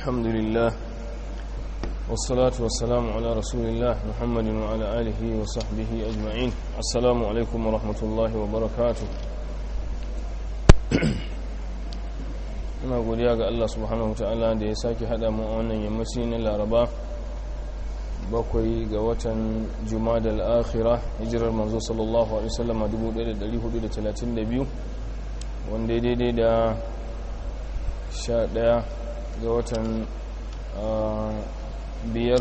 الحمد لله والصلاة والسلام على رسول الله محمد وعلى آله وصحبه أجمعين السلام عليكم ورحمة الله وبركاته ina godiya ga Allah subhanahu ta'ala da ya sake hada mu a wannan yammaci na laraba bakwai ga watan jumada al-akhira hijirar manzo sallallahu alaihi wasallam 1432 wanda ya daidai da 11 ga watan biyar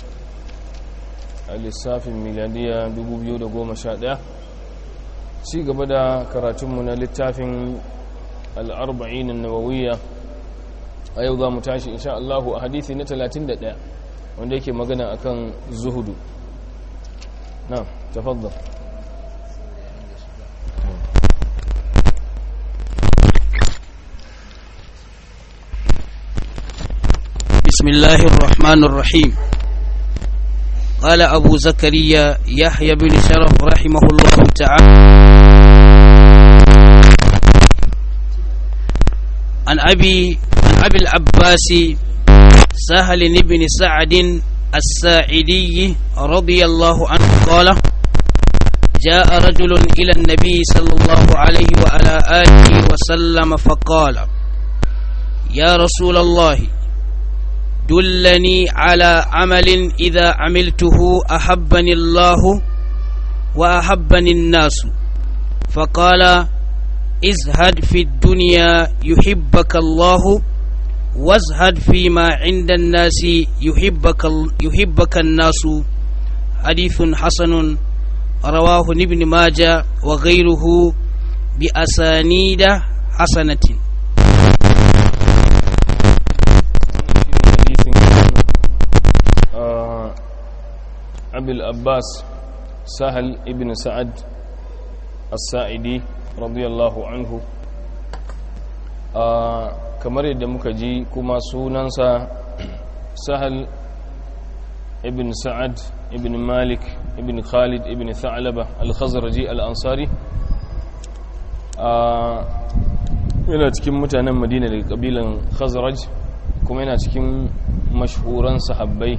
a lissafin miladiya 2011 ci gaba da karatunmu na littafin al'arba'in nawawiyya a yau za mu tashi insha Allahu a hadithi na 31 wanda yake magana akan zuhudu na tafaddar بسم الله الرحمن الرحيم قال أبو زكريا يحيى بن شرف رحمه الله تعالى عن أبي عن أبي العباس سهل بن سعد الساعدي رضي الله عنه قال جاء رجل إلى النبي صلى الله عليه وعلى آله وسلم فقال يا رسول الله دلني على عمل إذا عملته أحبني الله وأحبني الناس فقال ازهد في الدنيا يحبك الله وازهد فيما عند الناس يحبك, يحبك الناس حديث حسن رواه ابن ماجه وغيره بأسانيد حسنة أبي الأباس سهل ابن سعد السائدي رضي الله عنه kamar yadda muka ji kuma sunansa sahal ibn sa'ad ibn malik ibn khalid ibn tha'laba al-khazraji al-ansari yana cikin mutanen madina daga kabilan khazraj kuma yana cikin mashhuran sahabbai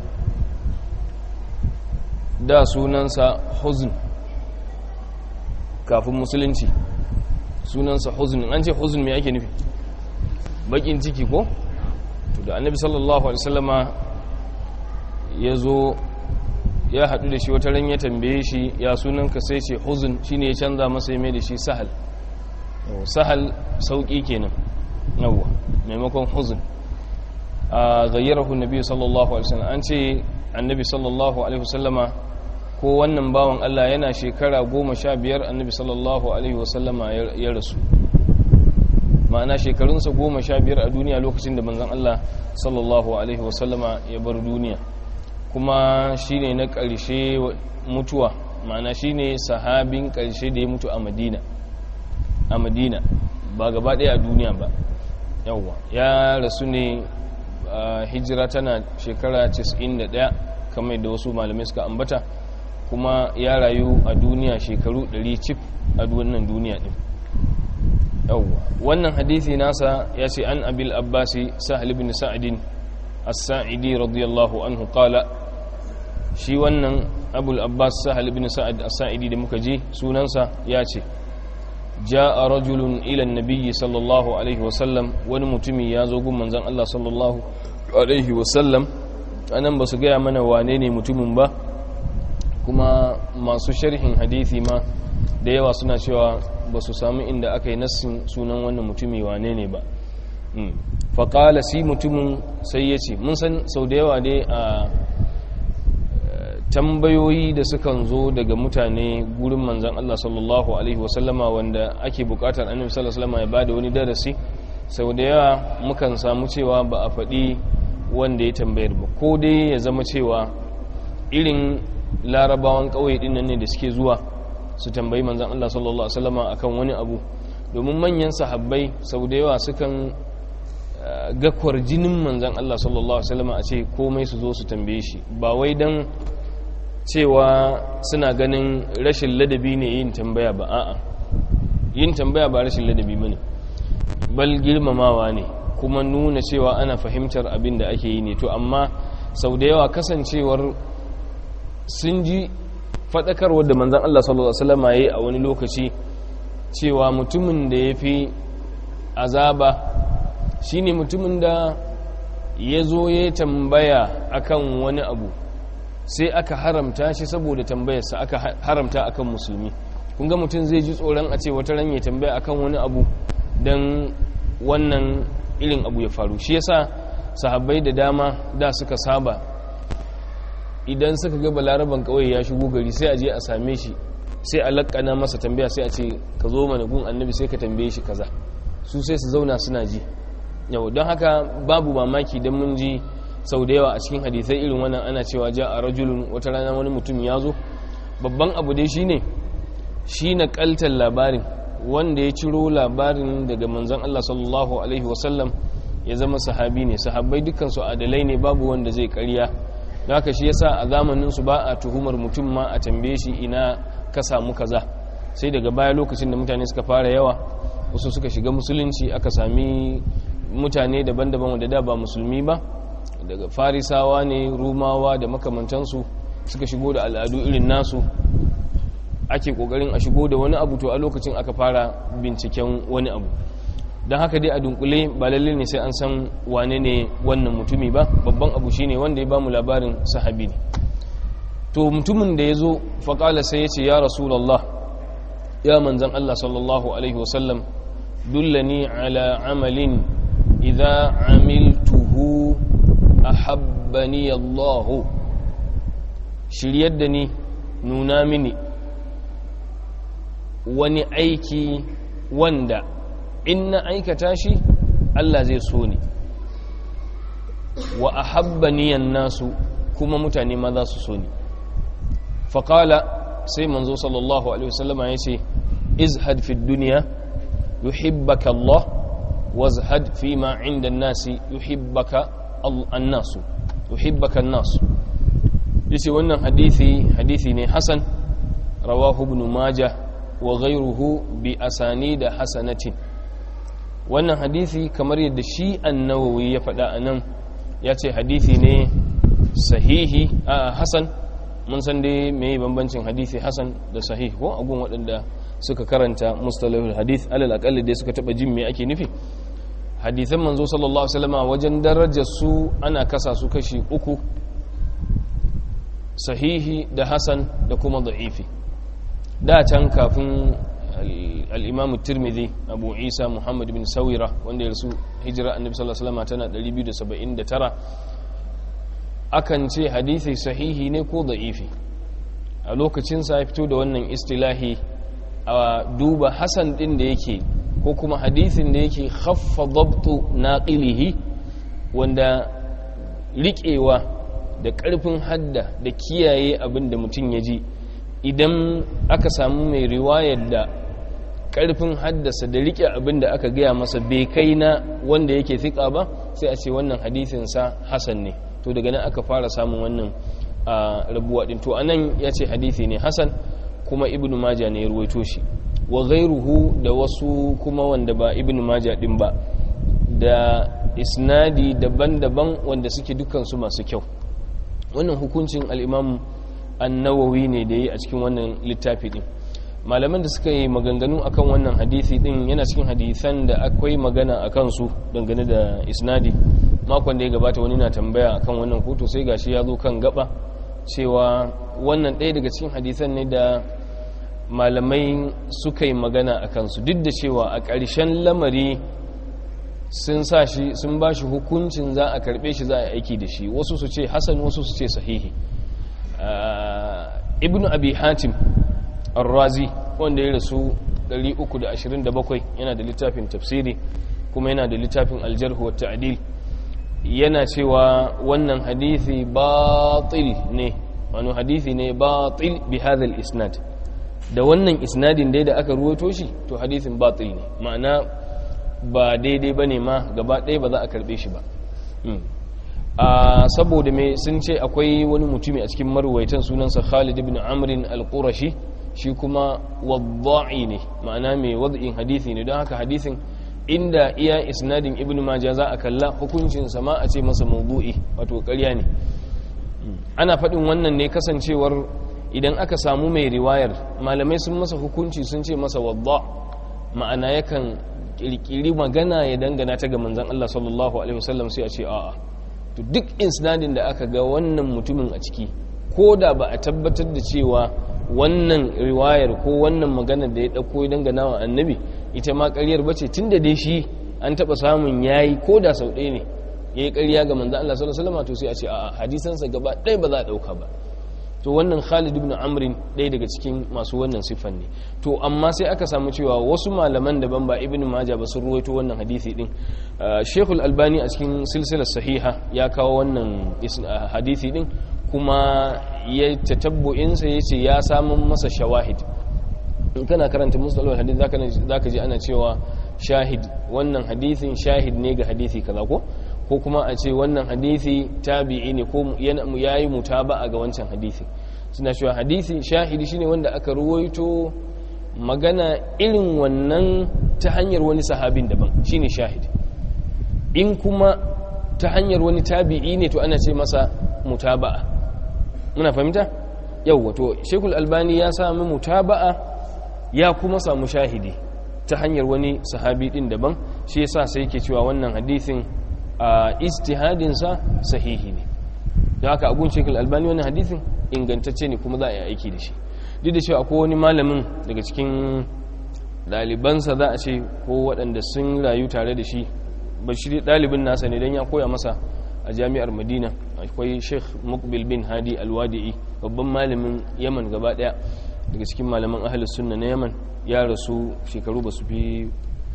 da sunansa huzn kafin musulunci sunansa huzn an ce huzn me ake nufi bakin ciki ko to da annabi sallallahu alaihi wasallama ya zo ya haɗu da shi wata ran ya tambaye shi ya sunanka sai ce huzn shine ya canza masa ya mai da shi sahal sahal sauki kenan yawwa maimakon huzn a gayyarahu nabi sallallahu alaihi wasallam an ce annabi sallallahu alaihi wasallama ko wannan bawan Allah yana shekara goma sha biyar annabi sallallahu alaihi wasallama ya rasu ma'ana shekarunsa goma sha biyar a duniya lokacin da manzan Allah sallallahu alaihi wasallama ya bar duniya kuma shi ne na ƙarshe mutuwa ma'ana shi ne sahabin ƙarshe da ya mutu a madina a madina ba gaba ɗaya a duniya ba yawwa ya rasu ne hijira tana shekara 91 kamar da wasu malamai suka ambata kuma ya rayu a duniya shekaru 100 cif a wannan duniya din yawwa wannan hadisi nasa ya ce an abil abbasi sahal ibn sa'idin as-sa'idi radiyallahu anhu qala shi wannan abul abbas sahal ibn sa'id as-sa'idi da muka ji sunansa ya ce ja'a rajulun ila an-nabiy sallallahu alaihi wa sallam wani mutumi ya zo gun manzon Allah sallallahu alaihi wa sallam anan ba su gaya mana wane ne mutumin ba kuma masu sharhin hadisi ma da yawa suna cewa ba su samu inda aka yi nassin sunan wannan mutumi wane ne ba faƙala si mutumin sai ya ce mun san sau da yawa dai a tambayoyi da sukan zo daga mutane gurin manzan Allah sallallahu Alaihi wasallama wanda ake buƙatar annabi sallallahu Alaihi wasallama ya ba da wani darasi sau da yawa mukan samu cewa ba a faɗi wanda ya tambayar ba ko dai ya zama cewa irin larabawan ƙauye ɗin nan ne da suke zuwa su tambayi manzan Allah sallallahu Alaihi wasallama akan wani abu domin manyan sahabbai sau da yawa sukan gakwar jinin manzan Allah sallallahu Alaihi wasallama a ce komai su zo su tambaye shi ba wai don cewa suna ganin rashin ladabi ne yin tambaya ba a'a yin tambaya ba rashin ladabi ba ne bal girmamawa ne kuma nuna cewa ana fahimtar abin da ake yi ne to amma sau da yawa kasancewar sun ji faɗakarwar da manzan Allah sallallahu Alaihi wasallam ya yi a wani lokaci cewa mutumin da ya fi azaba shine mutumin da ya zo ya tambaya akan wani abu sai aka haramta shi saboda tambayarsa aka haramta akan musulmi kun ga mutum zai ji tsoron a ce wata ran ya tambaya akan wani abu don wannan irin abu ya faru shi yasa sahabbai da dama da suka saba idan suka ga balaraban kawai ya shigo gari sai a je a same shi sai a lakana masa tambaya sai a ce ka zo mana gun annabi sai ka tambaye shi kaza su sai su zauna suna ji yau don haka babu mamaki don mun ji sau da yawa a cikin hadisai irin wannan ana cewa ja a rajulun wata rana wani mutum ya zo babban abu dai shine shi na kaltar labarin wanda ya ciro labarin daga manzon Allah sallallahu alaihi wasallam ya zama sahabi ne sahabbai dukkan su adalai ne babu wanda zai karya haka shi yasa a zamanin su ba a tuhumar mutum ma a tambaye shi ina ka samu kaza sai daga baya lokacin da mutane suka fara yawa wasu suka shiga musulunci aka sami mutane daban-daban wanda da ba musulmi ba daga farisawa ne rumawa da makamantansu suka shigo da al'adu irin nasu ake kokarin a shigo da wani abu to a lokacin aka fara binciken wani abu don haka dai a dunkule ba lalle ne sai an san wane ne wannan mutumi ba babban abu shine wanda ya bamu labarin sahabi ne to mutumin da ya zo faƙala sai ya ce ya rasulallah ya manzan Allah sallallahu alaihi wasallam dullani ala amalin idza amiltuhu ahabbani Allah shiryar da ni nuna mini wani aiki wanda in na aikata shi Allah zai so ni wa ahabbani nasu kuma mutane ma za su so ni faƙala sai manzo sallallahu alaihi wasallama ya ce izhad fi duniya yuhibbaka Allah wazhad fi ma inda nasi yuhibbaka annasu yuhibbaka nasu yace wannan hadisi hadisi ne hasan rawahu ibn majah wa ghayruhu bi asanida hasanatin wannan hadisi kamar yadda shi annawawi ya faɗa anan ya ce hadisi ne sahihi a hasan mun san dai mai bambancin hadisi hasan da sahih ko agun waɗanda suka karanta mustalahul hadith alal aqalli dai suka taba jin me ake nufi hadisan manzo sallallahu alaihi wasallam wajen darajar su ana kasa su kashi uku sahihi da hasan da kuma da'ifi da can kafin al-imam tirmidhi abu isa muhammad bin sawira wanda ya rasu hijira annabi sallallahu alaihi wasallam tana 279 akan ce hadisi sahihi ne ko da'ifi a lokacin sa ya fito da wannan istilahi a duba hasan din da yake ko kuma hadisin da yake khaffa dabtu naqilihi wanda riƙewa da ƙarfin hadda da kiyaye abin da mutum ya ji idan aka samu mai riwayar da ƙarfin haddasa da riƙe abin da aka gaya masa bai kai na wanda yake fiƙa ba sai a ce wannan hadisinsa hasan ne to daga nan aka fara samun wannan rabuwa ɗin to anan ya ce hadisi ne hasan kuma ibn maja ne ya ruwaito shi wa ghairuhu da wasu kuma wanda ba ibn maja din ba da isnadi daban-daban wanda suke dukansu masu kyau wannan hukuncin al'imam annawawi ne da yi a cikin wannan littafi din malaman da suka yi maganganu akan wannan hadisi din yana cikin hadisan da akwai magana a kansu dangane da isnadi makon da ya gabata wani na tambaya akan wannan hoto sai gashi ya zo kan gaba cewa wannan ɗaya daga cikin hadisan ne da malamai suka yi magana a kansu duk da cewa a ƙarshen lamari sun sa shi sun ba shi hukuncin za a karɓe shi za a aiki da shi wasu su ce hasan wasu su ce sahihi ibn abi hatim arrazi wanda ya rasu 327 yana da littafin tafsiri kuma yana da littafin aljarhu wa ta'dil yana cewa wannan hadithi batil ne wani hadithi ne batil bi hadha isnad da wannan isnadin dai da aka ruwato shi to hadithin batil ne ma'ana ba daidai ba ne ma gaba ɗaya ba za a karɓe shi ba saboda mai sun ce akwai wani mutumi a cikin maruwaitan sunansa khalid ibn amrin al-qurashi shi kuma wadda'i ne ma'ana mai wad'in hadithi ne don haka hadithin inda iya isnadin ibn majah za a kalla hukuncin sama a ce masa mawdu'i wato ƙarya ne ana faɗin wannan ne kasancewar idan aka samu mai riwayar malamai sun masa hukunci sun ce masa wadda ma'ana yakan kirkiri magana ya dangana ta ga manzon Allah sallallahu alaihi wasallam sai a ce a'a to duk isnadin da aka ga wannan mutumin a ciki ko da ba a tabbatar da cewa wannan riwayar ko wannan maganar da ya ɗauko ya dangana wa annabi ita ma ƙaryar bace tun da dai shi an taɓa samun yayi ko da sau ɗaya ne ya yi ƙarya ga manzan Allah sallallahu alaihi wasallam to sai a ce a hadisansa gaba ɗaya ba za a ɗauka ba to wannan Khalid ibn Amrin ɗaya daga cikin masu wannan siffan ne to amma sai aka samu cewa wasu malaman daban ba Ibn Majah ba sun ruwaito wannan hadisi din Sheikhul Albani a cikin silsilar sahiha ya kawo wannan hadisi din kuma ya tatabbu'insa ya ce ya samun masa shawahid in kana karanta musulun hadith zaka ji ana cewa shahid wannan hadithin shahid ne ga hadithi kaza ko ko kuma a ce wannan hadithi tabi'i ne ko yayi mutaba'a ga wancan hadithi suna cewa hadithi shahidi shine wanda aka ruwaito magana irin wannan ta hanyar wani sahabin daban shine shahid in kuma ta hanyar wani tabi'i ne to ana ce masa mutaba'a muna fahimta yau wato shekul albani ya sami mutaba'a ya kuma samu shahidi ta hanyar wani sahabi din daban shi yasa sai yake cewa wannan hadisin a ijtihadinsa sahihi ne don haka abun shekul albani wannan hadisin ingantacce ne kuma za a yi aiki da shi duk da cewa akwai wani malamin daga cikin ɗalibansa za a ce ko waɗanda sun rayu tare da shi bashiri ɗalibin nasa ne don ya koya masa a jami'ar madina akwai sheikh mukbil bin hadi alwadi'i babban malamin yaman gaba daya daga cikin malaman ahalus sunna na yaman ya rasu shekaru ba su fi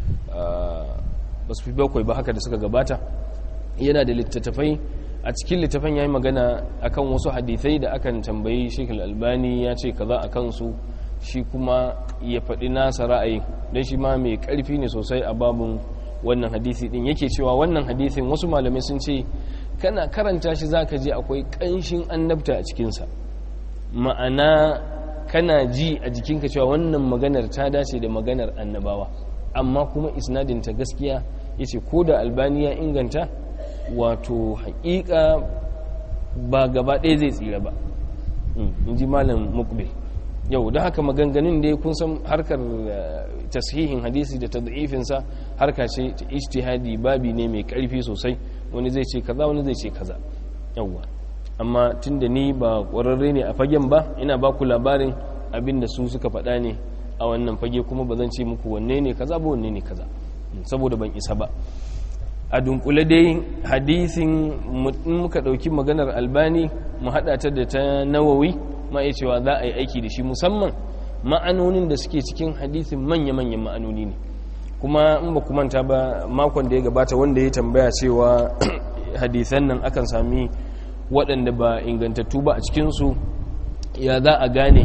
bakwai ba haka da suka gabata yana da littattafai a cikin littafan ya yi magana akan wasu hadithai da akan tambayi sheikh albani ya ce kaza a kansu shi kuma ya faɗi nasa ra'ayi don shi ma mai ƙarfi ne sosai a babin wannan hadisi din yake cewa wannan hadisin wasu malamai sun ce kana karanta shi zaka ji akwai ƙanshin annabta a cikinsa ma'ana kana ji a jikinka cewa wannan maganar ta dace da maganar annabawa amma kuma isnadinta gaskiya yace ko da albani ya inganta wato haƙiƙa ba gaba ɗaya zai tsira ba in ji malam mukbil yau da haka maganganun da kun san harkar tashihin hadisi da tad'ifinsa harka ce ta ijtihadi babi ne mai karfi sosai wani zai ce kaza wani zai ce kaza yawwa amma tunda ni ba ƙwararre ne a fagen ba ina ba ku labarin abin da su suka faɗa ne a wannan fage kuma ba zan ce muku wanne ne kaza ba wanne ne kaza saboda ban isa ba a dunkule dai hadisin muka ɗauki maganar albani mu haɗa ta da ta nawawi ma iya cewa za a yi aiki da shi musamman ma'anonin da suke cikin hadisin manya-manyan ma'anoni ne kuma in ba ku manta ba makon da ya gabata wanda ya tambaya cewa hadisan nan akan sami waɗanda ba ingantattu ba a cikinsu ya za a gane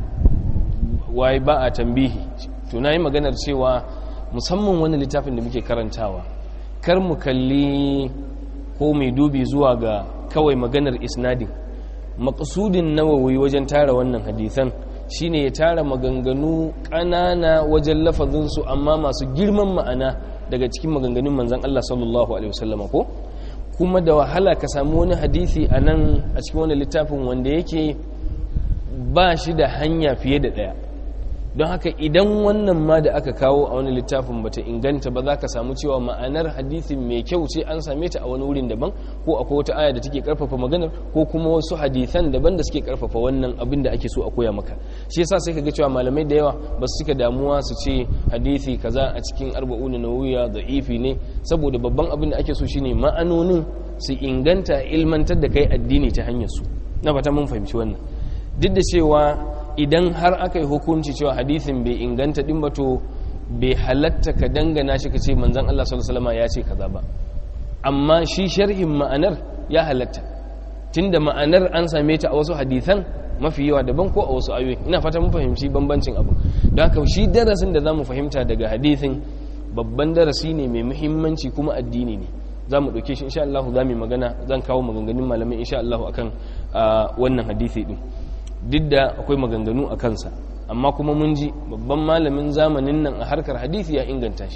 waye ba a tambihi to na yi maganar cewa musamman wani littafin da muke karantawa kar mu kalli ko mai dubi zuwa ga kawai maganar isnadin maƙasudin nawawi wajen tara wannan hadisan shine ya tara maganganu ƙanana wajen lafazinsu amma masu girman ma'ana daga cikin maganganun manzan Allah sallallahu alaihi wasallama ko kuma da wahala ka samu wani hadisi a nan a cikin wani littafin wanda yake ba shi da hanya fiye da ɗaya don haka idan wannan ma da aka kawo a wani littafin bata inganta ba za ka samu cewa ma'anar hadisin mai kyau ce an same ta a wani wurin daban ko akwai wata aya da take karfafa maganar ko kuma wasu hadisan daban da suke karfafa wannan abin da ake so a koya maka shi yasa sai ka ga cewa malamai da yawa ba su cika damuwa su ce hadisi kaza a cikin arba'una nawawiya da'ifi ne saboda babban abin da ake so shine ma'anonin su inganta ilmantar da kai addini ta hanyar su na fata mun fahimci wannan duk da cewa idan har aka yi hukunci cewa hadithin bai inganta din ba to bai halatta ka dangana shi ka ce manzan Allah sallallahu alaihi ya ce kaza ba amma shi sharhin ma'anar ya halatta tunda ma'anar an same ta a wasu hadithan mafi yawa daban ko a wasu ayoyi ina fata mun fahimci bambancin abu don haka shi darasin da zamu fahimta daga hadithin babban darasi ne mai muhimmanci kuma addini ne za mu ɗauke shi insha Allah za mu magana zan kawo maganganun malamai insha Allah akan wannan hadisi din duk da akwai maganganu a kansa amma kuma mun ji babban malamin zamanin nan a harkar hadisi ya inganta shi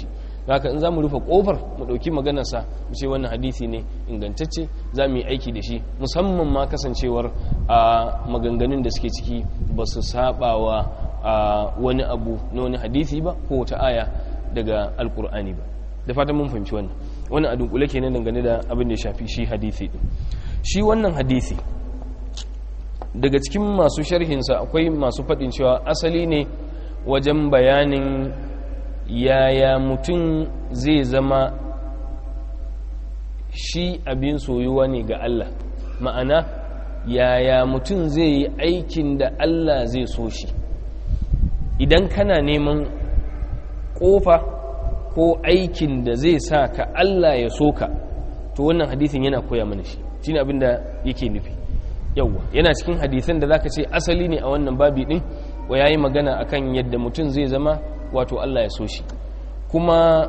haka in za mu rufe kofar mu ɗauki maganarsa mu ce wannan hadisi ne ingantacce za mu yi aiki da shi musamman ma kasancewar a maganganun da suke ciki ba su sabawa a wani abu na wani hadisi ba ko wata aya daga alkur'ani ba da fatan mun fahimci wannan wannan a dunkule kenan dangane da abin da ya shafi shi hadisi din shi wannan hadisi daga cikin masu sharhinsa akwai masu faɗin cewa asali ne wajen bayanin yaya mutum zai zama shi abin soyuwa ne ga Allah ma'ana yaya mutum zai yi aikin da Allah zai so shi idan kana neman ƙofa ko aikin da zai sa ka Allah ya so ka to wannan hadisin yana koya mana shi shi ne abin da yake nufi yauwa yana cikin hadisan da zaka ce asali ne a wannan babi din wa yayi magana akan yadda mutum zai zama wato Allah ya so shi kuma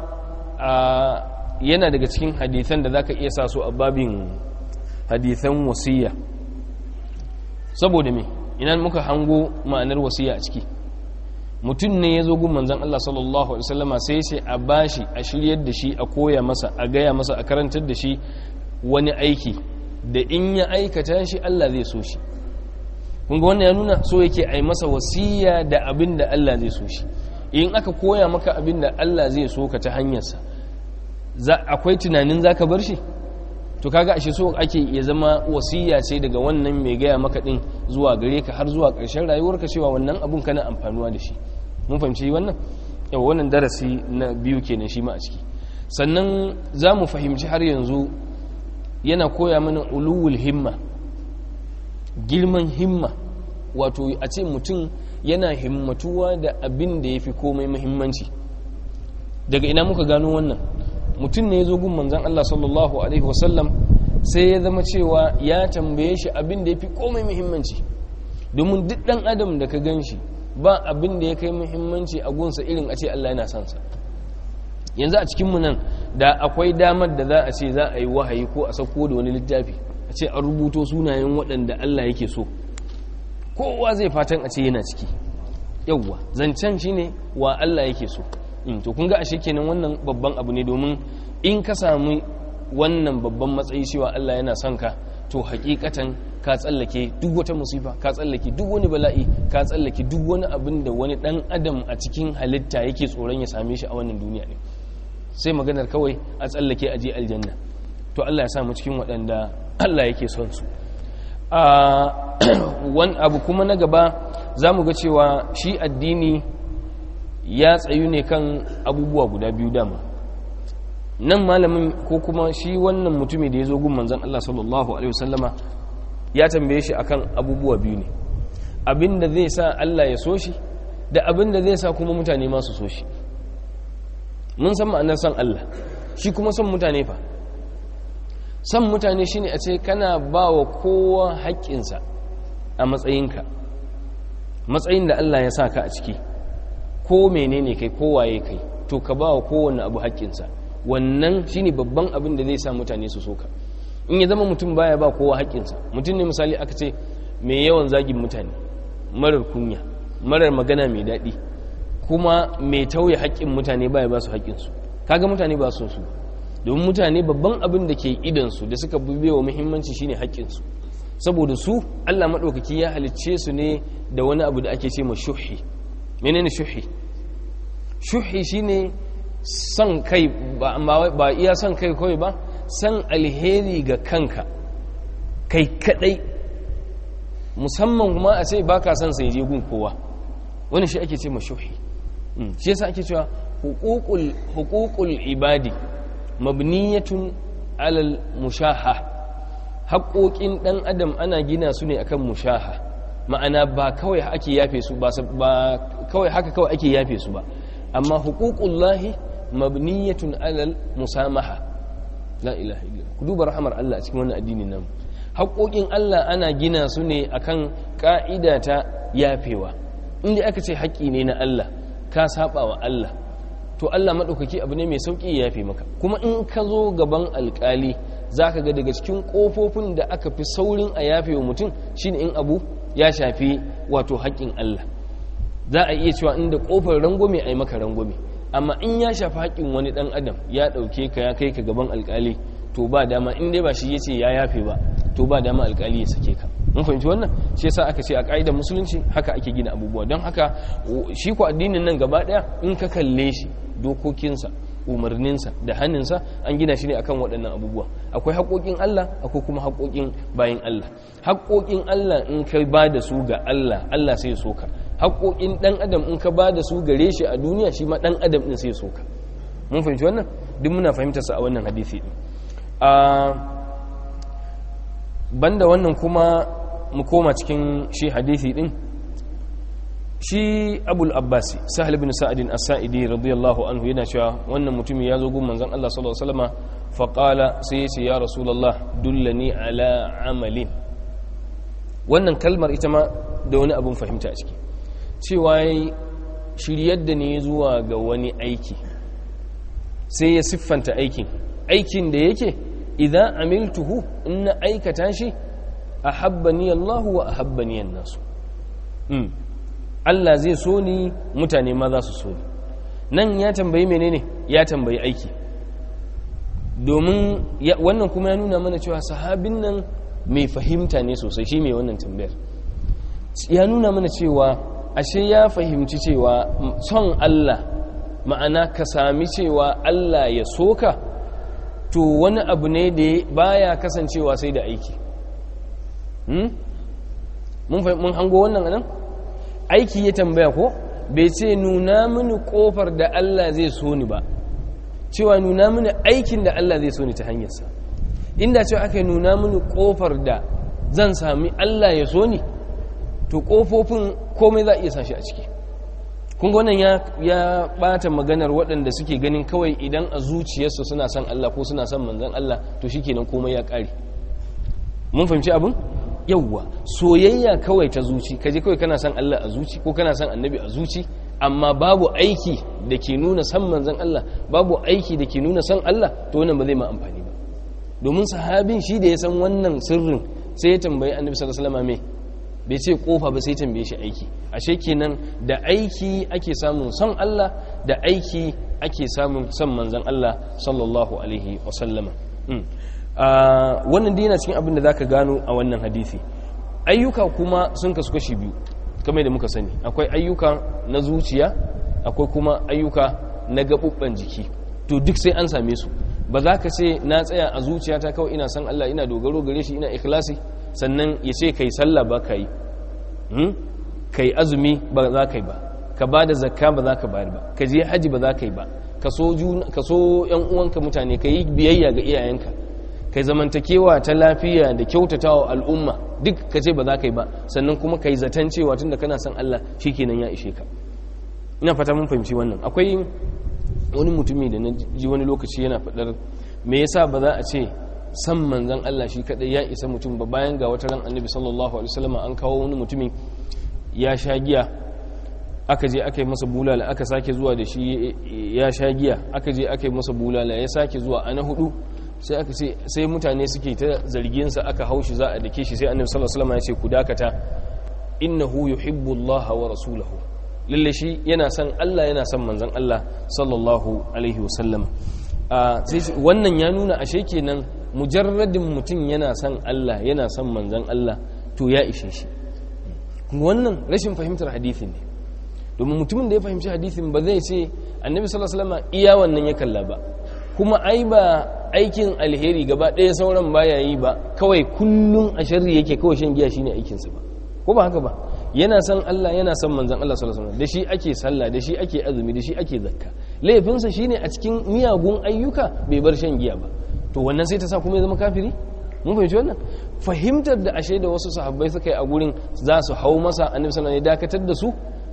yana daga cikin hadisan da zaka iya sa su a babin hadisan wasiya saboda me ina muka hango ma'anar wasiya a ciki mutum ne ya zo gun manzon Allah sallallahu alaihi wasallama sai ce a bashi a shiryar da shi a koya masa a gaya masa a karantar da shi wani aiki da in ya aikata shi Allah zai so shi kun ga wannan ya nuna so yake ai masa wasiya da abin da Allah zai so shi in aka koya maka abin da Allah zai so ka ta hanyarsa akwai tunanin zaka bar shi to kaga ashe so ake ya zama wasiya ce daga wannan mai gaya maka din zuwa gare ka har zuwa ƙarshen rayuwarka cewa wannan abun kana amfanuwa da shi mun fahimci wannan yawa wannan darasi na biyu kenan shi ma a ciki sannan za mu fahimci har yanzu yana koya mana uluwul himma girman himma wato a ce mutum yana himmatuwa da abin da ya fi komai muhimmanci daga ina muka gano wannan mutum ne ya zo gun manzan Allah sallallahu Alaihi wasallam sai ya zama cewa ya tambaye shi abin da ya fi komai muhimmanci domin duk ɗan adam da ka gan shi ba abin da ya kai muhimmanci a gunsa irin a ce Allah yana sansa yanzu a cikinmu nan da akwai damar da za a ce za a yi wahayi ko a sauko da wani littafi a ce an rubuto sunayen waɗanda Allah yake so kowa zai fatan a ce yana ciki yauwa zancen shi ne wa Allah yake so to kun ga ashe kenan wannan babban abu ne domin in ka sami wannan babban matsayi cewa Allah yana son ka to hakikatan ka tsallake duk wata musifa ka tsallake duk wani bala'i ka tsallake duk wani abin da wani dan adam a cikin halitta yake tsoron ya same shi a wannan duniya ne sai maganar kawai a tsallake a je aljanna to Allah ya samu cikin waɗanda Allah yake son su wani abu kuma na gaba za mu ga cewa shi addini ya tsayu ne kan abubuwa guda biyu dama nan malamin ko kuma shi wannan mutumi da ya zo gun manzan Allah sallallahu Alaihi wasallama ya tambaye shi akan abubuwa biyu ne abin da zai sa Allah ya so shi da abin da zai sa kuma mutane masu so shi mun san ma'anar san Allah shi kuma son mutane fa san mutane shine a ce kana ba wa kowa haƙƙinsa a matsayinka matsayin da Allah ya sa ka a ciki ko menene kai kowaye kai to ka ba wa kowane abu haƙƙinsa wannan shine babban abin da zai sa mutane su soka in ya zama mutum baya ba kowa haƙƙinsa mutum ne misali aka ce mai yawan zagin mutane marar kunya marar magana mai daɗi kuma mai tauye haƙƙin mutane baya ba su haƙƙinsu kaga mutane ba su su domin mutane babban abin da ke idansu da suka bube wa muhimmanci shine haƙƙinsu saboda su Allah maɗaukaki ya halicce su ne da wani abu da ake ce ma shuhi menene shuhi shuhi shine son kai ba iya son kai kawai ba san alheri ga kanka kai kadai musamman kuma a ce baka son sai je gun kowa wani shi ake ce ma shuhi shi yasa ake cewa huququl huququl ibadi mabniyatun alal mushaha haƙoƙin ɗan adam ana gina su ne akan mushaha ma'ana ba kawai ake yafe su ba kawai haka kawai ake yafe su ba amma huququllahi mabniyatun alal musamaha la ilaha illa ku duba rahamar Allah a cikin wannan addinin nan haƙoƙin Allah ana gina su ne akan ka'ida ta yafewa inda aka ce haƙƙi ne na Allah ka saba wa Allah to Allah maɗaukaki abu ne mai sauƙi ya yafe maka kuma in ka zo gaban alƙali za ka ga daga cikin ƙofofin da aka fi saurin a yafe wa mutum shine in abu ya shafi wato haƙƙin Allah za a iya cewa inda ƙofar rangwame a yi maka rangwame amma in ya shafi haƙƙin wani ɗan adam ya ɗauke ka ya kai ka gaban alƙali to ba dama in dai ba shi ya ce ya yafe ba to ba dama alƙali ya sake ka mun fahimci wannan shi yasa aka ce a ƙa'idar musulunci haka ake gina abubuwa don haka shi ko addinin nan gaba ɗaya in ka kalle shi dokokinsa umarninsa da hannunsa an gina shi ne akan waɗannan abubuwa akwai haƙoƙin Allah akwai kuma haƙoƙin bayan Allah haƙoƙin Allah in ka ba da su ga Allah Allah sai ya soka haƙoƙin ɗan adam in ka ba da su gare shi a duniya shi ma ɗan adam ɗin sai ya soka mun fahimci wannan duk muna fahimtar sa a wannan hadisi ɗin a banda wannan kuma mu koma cikin shi hadisi ɗin shi abul abbasi sahal bin sa'adin as-sa'idi radiyallahu anhu yana cewa wannan mutumin ya zo gun manzon Allah sallallahu alaihi wasallam fa qala sai ya ce ya rasulullah dullani ala amalin wannan kalmar ita ma da wani abun fahimta a ciki cewa yayi shiryar da ne zuwa ga wani aiki sai ya siffanta aikin aikin da yake idan amiltuhu in na aikata shi ahabbani Allah wa ahabbani an-nasu Allah zai so ni mutane ma za su so ni nan ya tambayi menene ya tambayi aiki domin wannan kuma ya nuna mana cewa sahabin nan mai fahimta ne sosai shi mai wannan tambayar ya nuna mana cewa ashe ya fahimci cewa son Allah ma'ana ka sami cewa Allah ya soka to wani abu ne da baya kasancewa sai da aiki mun hango wannan anan aiki ya tambaya ko bai ce nuna mini kofar da Allah zai so ni ba cewa nuna mini aikin da Allah zai so ni ta hanyarsa inda cewa aka nuna mini kofar da zan sami Allah ya so ni to kofofin komai za a iya sashi a ciki kun wannan ya ya bata maganar waɗanda suke ganin kawai idan a zuciyarsu suna son Allah ko suna son manzon Allah to shikenan komai ya ƙare mun fahimci abin yauwa soyayya kawai ta zuci kaje kawai kana son Allah a zuci ko kana son annabi a zuci amma babu aiki da ke nuna san manzon Allah babu aiki da ke nuna san Allah to wannan ba zai ma amfani ba domin sahabin shi da ya san wannan sirrin sai ya tambayi annabi sallallahu alaihi wasallam me bai ce kofa ba sai tambaye shi aiki ashe kenan da aiki ake samun son Allah da aiki ake samun son manzon Allah sallallahu alaihi wasallama wannan dai yana cikin abin da zaka gano a wannan hadisi ayyuka kuma sun kasu kashi biyu kamar da muka sani akwai ayyuka na zuciya akwai kuma ayyuka na gabubban jiki to duk sai an same su ba za ka ce na tsaya a zuciyata kawai ina san Allah ina dogaro gare shi ina ikhlasi sannan ya ce kai sallah ba ka yi kai azumi ba za ka yi ba ka ba da zakka ba za ka bayar ba ka je haji ba za ka yi ba ka so yan uwanka mutane ka yi biyayya ga iyayenka kai zamantakewa ta lafiya da kyautatawa al'umma duk ka ce ba za ka yi ba sannan kuma ka yi zaton cewa tun da kana son Allah shi kenan ya ishe ka ina fata mun fahimci wannan akwai wani mutumi da na ji wani lokaci yana faɗar me yasa ba za a ce san manzan Allah shi kadai ya isa mutum ba bayan ga wata ran annabi sallallahu alaihi wasallam an kawo wani mutumi ya sha giya aka je aka yi masa bulala aka sake zuwa da shi ya sha giya aka je aka yi masa bulala ya sake zuwa ana hudu sai aka ce sai mutane suke ta zargin sa aka haushi za a dake shi sai annabi sallallahu alaihi wasallam ya ce ku dakata innahu yuhibbu Allah wa rasulahu lalle shi yana son Allah yana son manzon Allah sallallahu alaihi wasallam wannan ya nuna ashe kenan mujarradin mutum yana son Allah yana son manzon Allah to ya ishe shi wannan rashin fahimtar hadisin ne domin mutumin da ya fahimci hadisin ba zai ce annabi sallallahu alaihi wasallam iya wannan ya kalla ba kuma ai ba aikin alheri gaba ɗaya sauran baya yi ba kawai kullum a sharri yake kawai shan giya shine aikinsa ba ko ba haka ba yana son Allah yana son manzon Allah sallallahu alaihi wasallam da shi ake sallah da shi ake azumi da shi ake zakka laifinsa shine a cikin miyagun ayyuka bai bar shan giya ba to wannan sai ta sa kuma ya zama kafiri mun fahimci wannan fahimtar da ashe da wasu sahabbai suka yi a gurin za su hau masa annabi sallallahu alaihi wasallam ya dakatar da su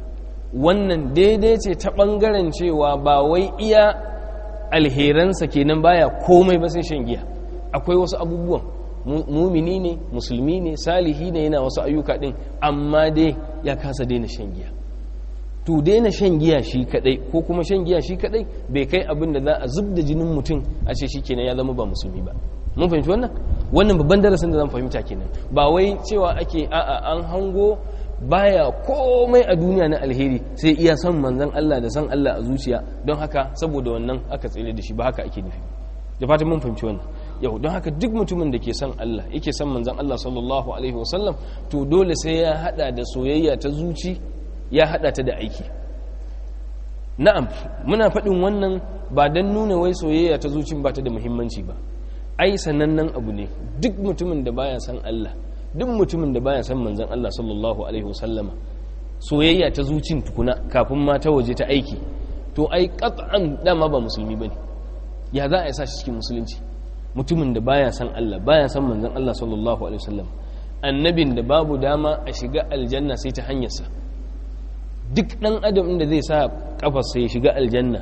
wannan daidai ce ta bangaren cewa ba wai iya alheransa kenan baya komai ba sai shan giya akwai wasu abubuwan mumini ne musulmi ne salihi ne yana wasu ayyuka din amma dai ya kasa daina shan giya to daina shan giya shi kadai ko kuma shan giya shi kadai bai kai abin da za a zub da jinin mutum a ce shi kenan ya zama ba musulmi ba mun fahimci wannan wannan babban darasin da zan fahimta kenan ba wai cewa ake a'a an hango baya komai a duniya na alheri sai iya san manzon Allah da san Allah a zuciya don haka saboda wannan aka tsere da shi ba haka ake nufi da fatan mun fahimci wannan yau don haka duk mutumin da ke son Allah yake son manzon Allah sallallahu alaihi wasallam to dole sai ya hada da soyayya ta zuci ya hada ta da aiki na'am muna faɗin wannan ba don nuna wai soyayya ta zuci ba ta da muhimmanci ba ai sanannen abu ne duk mutumin da baya san Allah duk mutumin da baya san manzon Allah sallallahu alaihi wasallama soyayya ta zucin tukuna kafin ma ta waje ta aiki to ai qat'an dama ba musulmi bane ya za a sa shi cikin musulunci mutumin da baya san Allah baya san manzon Allah sallallahu alaihi wasallam annabin da babu dama a shiga aljanna sai ta hanyarsa duk dan adam da zai sa kafarsa ya shiga aljanna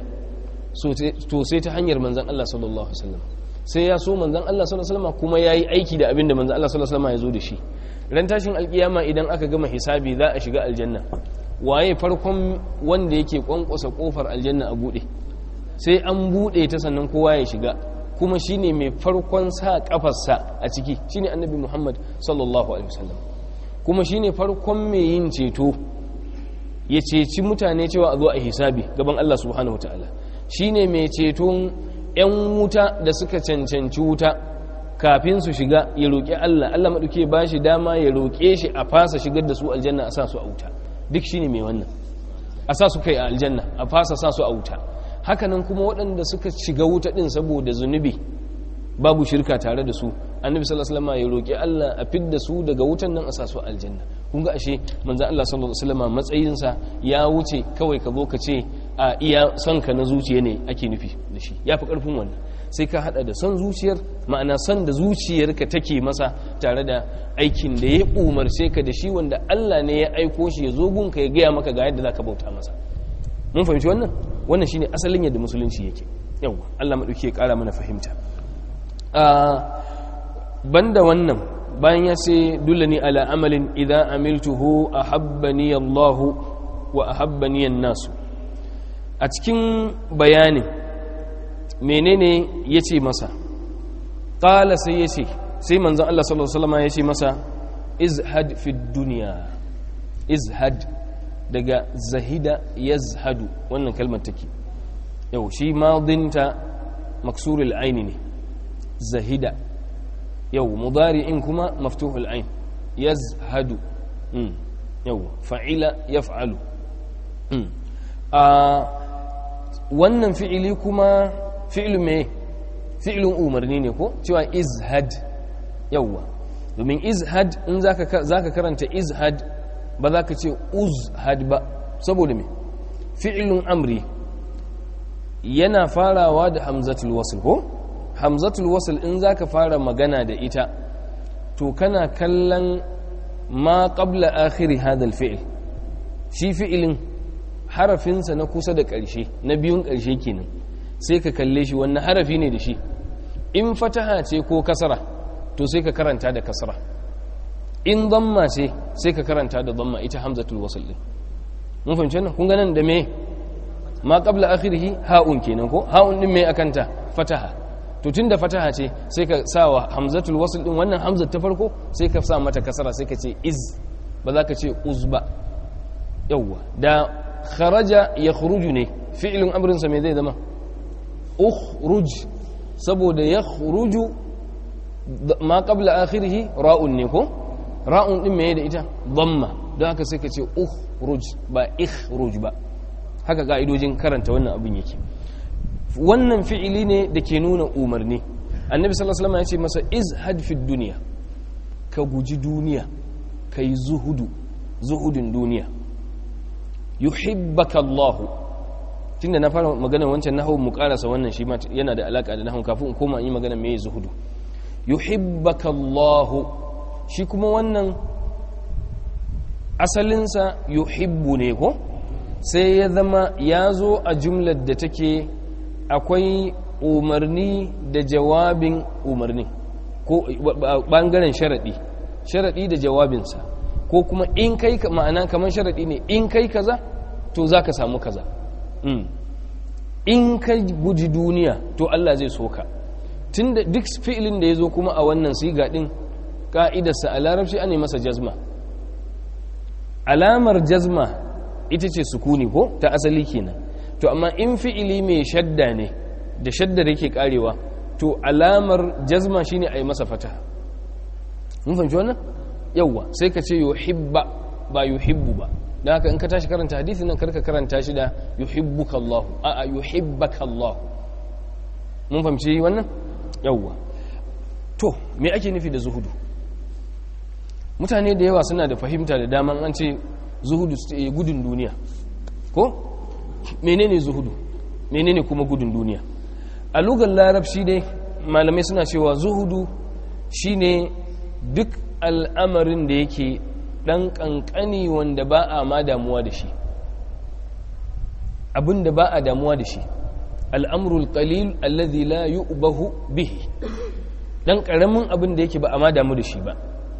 to sai ta hanyar manzon Allah sallallahu alaihi wasallam sai ya so manzan Allah sallallahu alaihi wasallam kuma yayi aiki da abin da manzan Allah sallallahu alaihi wasallam ya zo da shi ran tashin alkiyama idan aka gama hisabi za a shiga aljanna waye farkon wanda yake kwankwasa kofar aljanna a bude sai an bude ta sannan kowa ya shiga kuma shine mai farkon sa kafarsa a ciki shine annabi Muhammad sallallahu alaihi wasallam kuma shine farkon mai yin ceto ya ceci mutane cewa a zo a hisabi gaban Allah subhanahu wataala shine mai ceton 'yan wuta da suka cancanci wuta kafin su shiga ya roƙi Allah Allah maɗauke ba shi dama ya roƙe shi a fasa shigar da su aljanna a sa su a wuta duk shi ne mai wannan a sa su kai a aljanna a fasa sa su a wuta hakanan kuma waɗanda suka shiga wuta ɗin saboda zunubi babu shirka tare da su annabi sallallahu alaihi wasallam ya roƙi Allah a fidda su daga wutan nan a sa su aljanna kun ga ashe manzon Allah sallallahu alaihi wasallam matsayinsa ya wuce kawai ka zo ka ce a iya son ka na zuciya ne ake nufi da shi ya fi ƙarfin wannan sai ka hada da son zuciyar ma'ana son da zuciyarka take masa tare da aikin da ya umarce ka da shi wanda Allah ne ya aiko shi ya zo gunka ya gaya maka ga yadda za ka bauta masa mun fahimci wannan wannan shine asalin yadda musulunci yake yawwa Allah maɗauki ya ƙara mana fahimta banda wannan bayan ya ce dullani ala amalin idan amiltuhu ahabbani Allah wa ahabbani nasu a cikin bayanin menene ya ce masa ƙala sai ya ce sai manzan Allah sallallahu Alaihi wasallam ya ce masa izhad fi duniya izhad daga zahida yazhadu wannan kalmar take yau shi madinta maksurul aini ne zahida yau mudari'in kuma maftuhul ain yazhadu yau fa'ila yaf'alu a wannan fi'ili kuma fi'ilu me fi'ilun umarni ne ko cewa izhad yawwa domin izhad in zaka karanta izhad ba za ka ce uzhad ba saboda me fi'ilun amri yana farawa da hamzatul wasl ko hamzatul wasl in zaka fara magana da ita to kana kallon ma qabla akhiri hadha al-fi'l shi fi'ilin harafinsa na kusa da ƙarshe na biyun ƙarshe kenan sai ka kalle shi wannan harafi ne da shi in fataha ce ko kasara to sai ka karanta da kasara in zamma ce sai ka karanta da zamma ita hamzatul wasl din mun fahimci wannan kun ganin da me ma qabla akhirih ha'un kenan ko ha'un din me akanta fataha to tunda fataha ce sai ka sa wa hamzatul wasl din wannan hamzat ta farko sai ka sa mata kasara sai ka ce iz ba za ka ce uz ba yawwa da kharaja ya khuruju ne fi'ilin amrinsa mai zai zama ukhruj saboda ya khuruju ma qabla akhirih ra'un ne ko ra'un din mai da ita dhamma don haka sai ka ce ukhruj ba ikhruj ba haka ka'idojin karanta wannan abin yake wannan fi'ili ne da ke nuna umarni annabi sallallahu alaihi wasallam ya ce masa izhad fi dunya ka guji duniya kai zuhudu zuhudin duniya yuhibbaka Allah tunda na fara magana wancan nahwu mu karasa wannan shi ma yana da alaka da nahwu kafin in koma in yi magana me zuhudu yuhibbaka Allah shi kuma wannan asalinsa yuhibbu ne ko sai ya zama ya zo a jumlar da take akwai umarni da jawabin umarni ko bangaren sharaɗi sharaɗi da jawabinsa ko kuma in kai ma'ana kamar sharaɗi ne in kai kaza to za ka samu kaza in ka guji duniya to Allah zai so ka tun da duk fi'ilin da ya zo kuma a wannan siga ɗin ƙa'idarsa a larabci ana masa jazma alamar jazma ita ce sukuni ko ta asali kenan to amma in fi'ili mai shadda ne da shaddar yake karewa to alamar jazma shine a yi masa fata mun fahimci wannan yawwa sai ka ce yuhibba ba yuhibbu ba da haka in ka tashi karanta hadisi nan karka karanta shi da yuhibbuka Allah a'a yuhibbaka Allah mun fahimci wannan yawwa to me ake nufi da zuhudu mutane da yawa suna da fahimta da daman an ce zuhudu gudun duniya ko menene zuhudu menene kuma gudun duniya a lugar larabci dai malamai suna cewa zuhudu shine duk al'amarin da yake dan kankani wanda ba a ma damuwa da shi abin da ba a damuwa da shi al'amrul qalil alladhi la yu'bahu bihi dan karamin abin da yake ba a ma damu da shi ba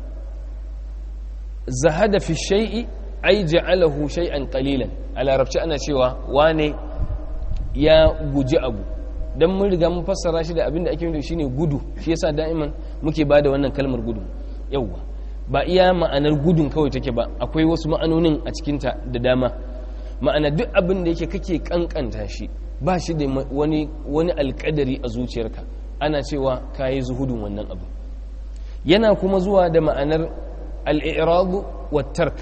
zahada fi shay'i ay ja'alahu shay'an qalilan a larabci ana cewa wane ya guji abu dan mun riga mun fassara shi da abin da ake nufi shine gudu shi yasa da'iman muke bada wannan kalmar gudu yawwa ba iya ma'anar gudun kawai take ba akwai wasu ma'anonin a cikinta da dama ma'ana duk abin da yake kake kankanta shi ba shi da wani wani alkadari a zuciyarka ana cewa kayi zuhudun wannan abu yana kuma zuwa da ma'anar al'iradu wa tark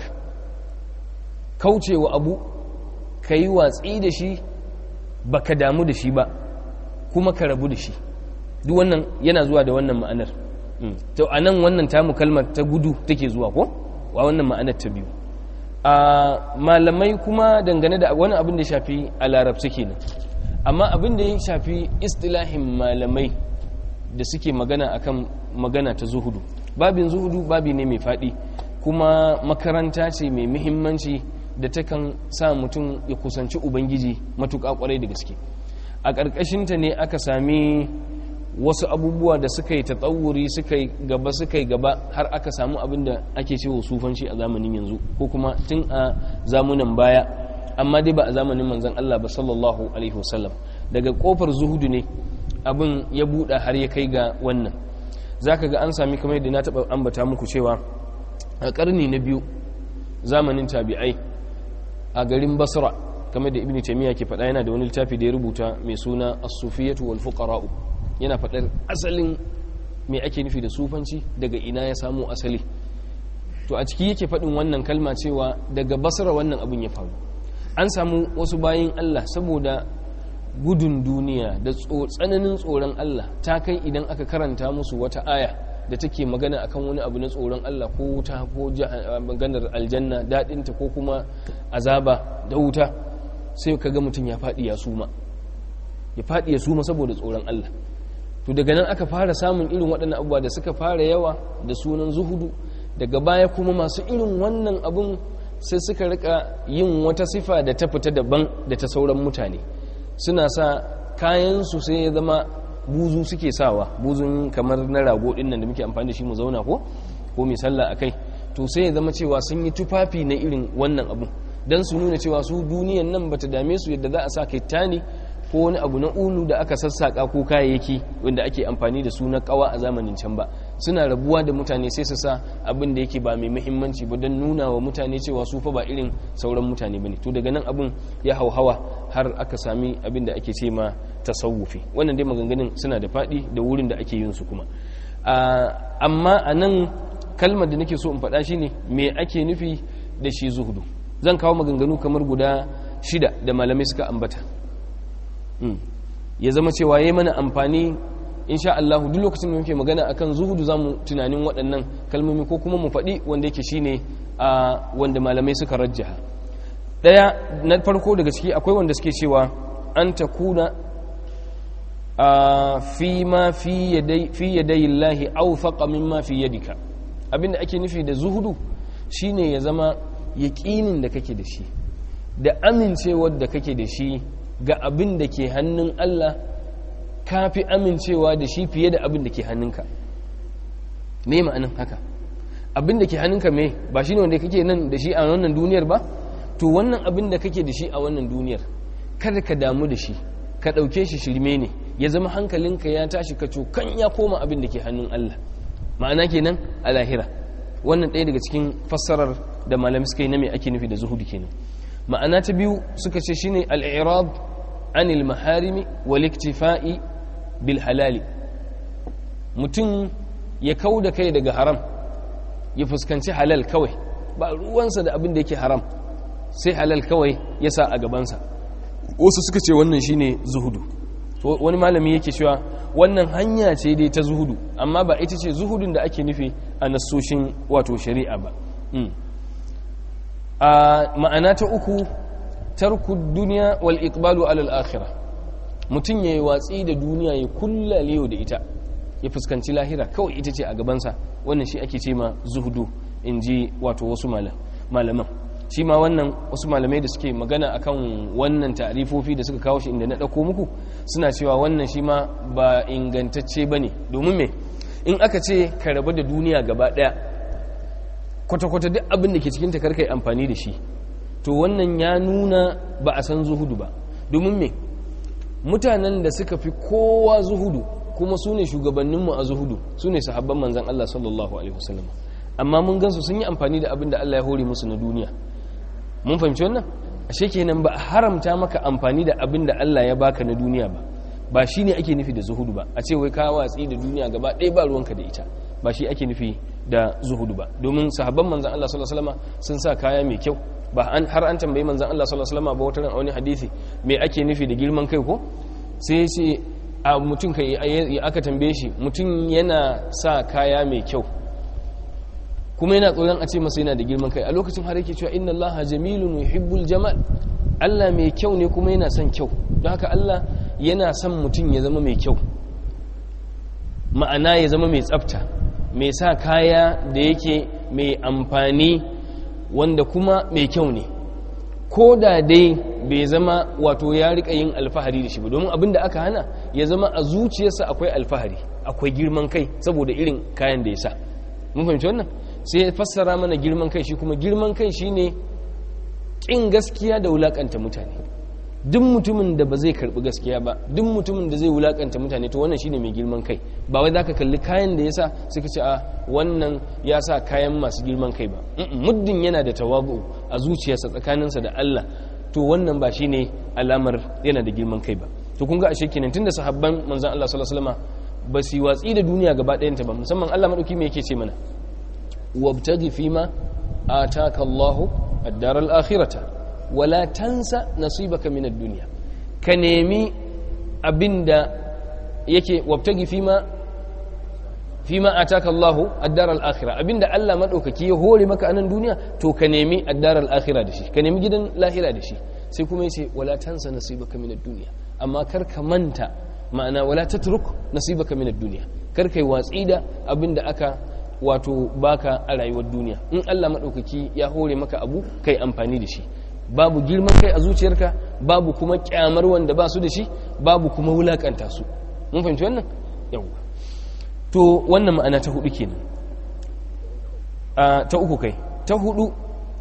kaucewa abu ka yi watsi da shi ba ka damu da shi ba kuma ka rabu da shi duk wannan yana zuwa da wannan ma'anar to a nan wannan tamu kalmar ta gudu take zuwa ko wa wannan ma'anar ta biyu a malamai kuma dangane da wani abin da shafi a larabci kenan amma abin da ya shafi istilahin malamai da suke magana akan magana ta zuhudu babin zuhudu babi ne mai faɗi kuma makaranta ce mai muhimmanci da takan sa mutum ya kusanci ubangiji matuƙa ƙwarai da gaske a ƙarƙashinta ne aka sami wasu abubuwa da suka yi tatsawuri suka yi gaba suka yi gaba har aka samu abin da ake cewa sufanci a zamanin yanzu ko kuma tun a zamunan baya amma dai ba a zamanin manzon Allah ba sallallahu alaihi wasallam daga kofar zuhudu ne abin ya buɗa har ya kai ga wannan zaka ga an sami kamar yadda na taɓa ambata muku cewa a ƙarni na biyu zamanin tabi'ai a garin basra kamar da ibn taymiya ke faɗa yana da wani littafi da ya rubuta mai suna as-sufiyatu wal fuqara'u yana faɗar asalin me ake nufi da sufanci daga ina ya samu asali to a ciki yake faɗin wannan kalma cewa daga basra wannan abin ya faru an samu wasu bayin Allah saboda gudun duniya da tsananin tsoron Allah ta kai idan aka karanta musu wata aya da take magana akan wani abu na tsoron Allah ko wuta ko maganar aljanna daɗinta ko kuma azaba da wuta sai ka ga mutum ya faɗi ya suma ya faɗi ya suma saboda tsoron Allah to daga nan aka fara samun irin waɗannan abubuwa da suka fara yawa da sunan zuhudu daga baya kuma masu irin wannan abun sai suka rika yin wata sifa da ta fita daban da ta sauran mutane suna sa kayansu sai ya zama buzu suke sawa buzun kamar na rago ɗin nan da muke amfani da shi mu zauna ko ko mai sallah a kai to sai ya zama cewa sun yi tufafi na irin wannan abun don su nuna cewa su duniyan nan bata dame su yadda za a sa kaitani ko wani abu na ulu da aka sassaka ko kayayyaki wanda ake amfani da su na kawa a zamanin can ba suna rabuwa da mutane sai su sa abin da yake ba mai muhimmanci ba don nuna wa mutane cewa su fa ba irin sauran mutane bane to daga nan abin ya hauhawa har aka sami abin da ake ce ma tasawufi wannan dai maganganun suna da faɗi da wurin da ake yin su kuma amma a nan kalmar da nake so in faɗa shine me ake nufi da shi zuhudu zan kawo maganganu kamar guda shida da malamai suka ambata ya zama cewa ya mana amfani insha Allah duk lokacin da muke magana akan zuhudu zamu tunanin waɗannan kalmomi ko kuma mu faɗi wanda yake shine a wanda malamai suka rajjaha daya na farko daga ciki akwai wanda suke cewa an takuna a fi ma fi yadai fi yadai Allah awfaqa mimma fi yadika abinda ake nufi da zuhudu shine ya zama yaƙinin da kake da shi da amincewar da kake da shi ga abin da ke hannun Allah ka fi amincewa da shi fiye da abin da ke hannunka me ma'anin haka abin da ke hannunka me ba shi ne wanda kake nan da shi a wannan duniyar ba to wannan abin da kake da shi a wannan duniyar kada ka damu da shi ka ɗauke shi shirme ne ya zama hankalinka ya tashi ka cokan ya koma abin da ke hannun Allah ma'ana kenan a lahira wannan ɗaya daga cikin fassarar da malami suka yi na me ake nufi da zuhudu kenan ma'ana ta biyu suka ce shine al-i'rab anil maharimi wal iktifa'i bil halali mutum ya kau da kai daga haram ya fuskanci halal kawai ba ruwansa da abin da yake haram sai halal kawai ya sa a gabansa wasu suka ce wannan shine zuhudu wani malami yake cewa wannan hanya ce dai ta zuhudu amma ba ita ce zuhudun da ake nufi a nasoshin wato shari'a ba a ma'ana ta uku tarku duniya wal iqbalu alal akhirah mutum ya yi watsi da duniya ya kulla leyo da ita ya fuskanci lahira kawai ita ce a gabansa wannan shi ake ce ma zuhudu in ji wato wasu malaman shi ma wannan wasu malamai da suke magana akan wannan ta'arifofi da suka kawo shi inda na ɗauko muku suna cewa wannan shi ma ba ingantacce ba ne domin me in aka ce ka rabu da duniya gaba ɗaya kwata-kwata duk abin da ke cikin takarkai amfani da shi to wannan ya nuna ba a san zuhudu ba domin me mutanen da suka fi kowa zuhudu kuma su ne shugabanninmu a zuhudu su ne sahabban manzan Allah sallallahu alaihi wasallam amma mun gansu sun yi amfani da abin da Allah ya hore musu na duniya mun fahimci wannan ashe kenan ba a haramta maka amfani da abin da Allah ya baka na duniya ba ba shi ne ake nufi da zuhudu ba a ce wai ka watsi da duniya gaba ɗaya ba ruwanka da ita ba shi ake nufi da zuhudu ba domin sahabban manzan Allah sallallahu alaihi wasallam sun sa kaya mai kyau ba har an tambayi manzan Allah sallallahu alaihi wasallam ba wata ran a wani hadisi me ake nufi da girman kai ko sai ce a mutum kai aka tambaye shi mutum yana sa kaya mai kyau kuma yana tsoron a ce masa yana da girman kai a lokacin har yake cewa inna Allah jamilun yuhibbul jamal Allah mai kyau ne kuma yana son kyau don haka Allah yana son mutum ya zama mai kyau ma'ana ya zama mai tsafta mai sa kaya da yake mai amfani wanda kuma mai kyau ne ko da dai bai zama wato ya rika yin alfahari da shi ba domin abin da aka hana ya zama a zuciyarsa akwai alfahari akwai girman kai saboda irin kayan da ya sa mun fahimci wannan sai ya fassara mana girman kai shi kuma girman kai shine kin gaskiya da wulakanta mutane duk mutumin da ba zai karbi gaskiya ba duk mutumin da zai wulakanta mutane to wannan shine mai girman kai ba wai zaka kalli kayan da yasa suka ce a wannan ya sa kayan masu girman kai ba muddin yana da tawabu a zuciyarsa tsakaninsa da Allah to wannan ba shine alamar yana da girman kai ba to kun ga ashe kenan tunda sahabban manzon Allah sallallahu alaihi wasallam ba su watsi da duniya gaba ɗayanta ba musamman Allah madauki me yake ce mana wabtaghi fima ataka Allahu ad-dar al-akhirata wala tansa nasibaka min ad-dunya ka nemi abinda yake wabtagi fima fima ataka Allahu ad-dar al-akhirah abinda Allah madaukaki ya hore maka anan duniya to ka nemi ad-dar al-akhirah da shi ka nemi gidan lahira da shi sai kuma yace wala tansa nasibaka min ad-dunya amma kar ka manta ma'ana wala tatruk nasibaka min ad-dunya kar kai watsi da abinda aka wato baka a rayuwar duniya in Allah madaukaki ya hore maka abu kai amfani da shi babu girman kai a zuciyarka babu kuma kyamar wanda ba su da shi babu kuma wulakanta su mun fahimci wannan yawwa to wannan ma'ana ta hudu kenan ta uku kai ta hudu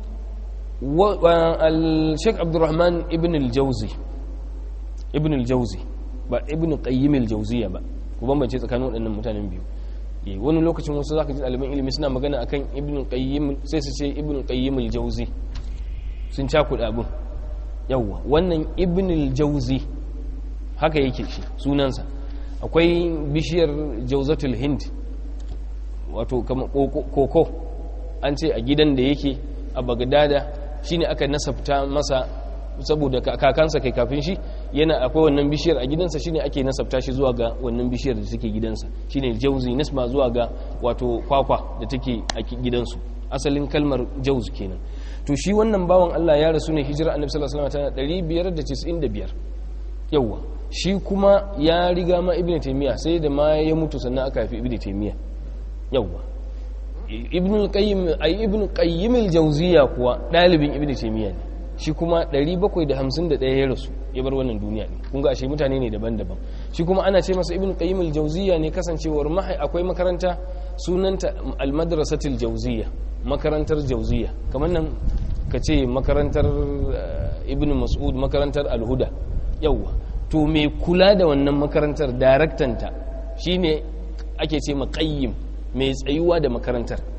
al-sheikh abdurrahman ibn al-jawzi ibn al-jawzi ba ibn qayyim al-jawziya ba ku bambance tsakanin waɗannan mutanen biyu wani lokacin wasu zaka ji ɗaliban ilimi suna magana akan ibn qayyim sai su ce ibn qayyim al-jawzi sun cakuɗa abin yawwa wannan ibnul jauzi haka yake shi sunansa akwai bishiyar jauzatul hind wato koko an ce a gidan da yake a bagdada shine aka nasabta masa saboda kakansa kai kafin shi yana akwai wannan bishiyar a gidansa shine ake nasabta shi zuwa ga wannan bishiyar da take gidansa shine jauzi nisba zuwa ga wato kwakwa da take a gidansu asalin kalmar jauz kenan to shi wannan bawan Allah ya rasu ne hijira annabi sallallahu alaihi wasallam tana 595 yawa shi kuma ya riga ma ibnu taymiya sai da ma ya mutu sannan aka haifi ibnu taymiya yawa ibnu qayyim ay ibnu qayyim al-jawziyya kuwa dalibin ibnu taymiya ne shi kuma 751 ya rasu ya bar wannan duniya ne kun ga ashe mutane ne daban-daban shi kuma ana ce masa ibnu qayyim al-jawziyya ne kasancewar mahai akwai makaranta sunanta al-madrasatil jawziyya makarantar jauziya kamar nan ka ce makarantar ibn mas'ud makarantar alhuda yauwa to mai kula da wannan makarantar daraktanta shine ake ce maƙayyim mai tsayuwa da makarantar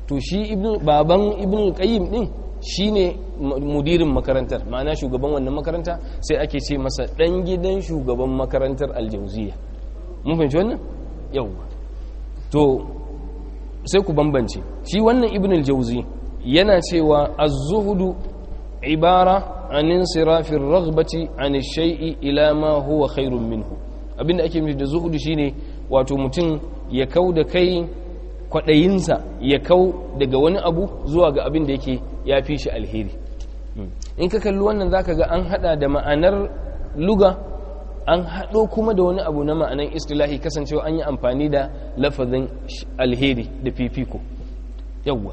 to shi baban ibn qayyim din shine mudirin makarantar ma'ana shugaban wannan makaranta sai ake ce masa dan gidan shugaban makarantar aljauziya mun fahimci wannan yawwa to sai ku bambance shi wannan ibn aljauzi yana cewa az-zuhdu ibara an insirafir raghbati an shay'i ila ma huwa khairun minhu abinda ake nufi da zuhudu shine wato mutum ya kau da kai kwadayinsa ya kau daga wani abu zuwa ga abin da yake ya fi shi alheri in ka kalli wannan zaka ga an hada da ma'anar luga an hado kuma da wani abu na ma'anar istilahi kasancewa an yi amfani da lafazin alheri da fifiko yawwa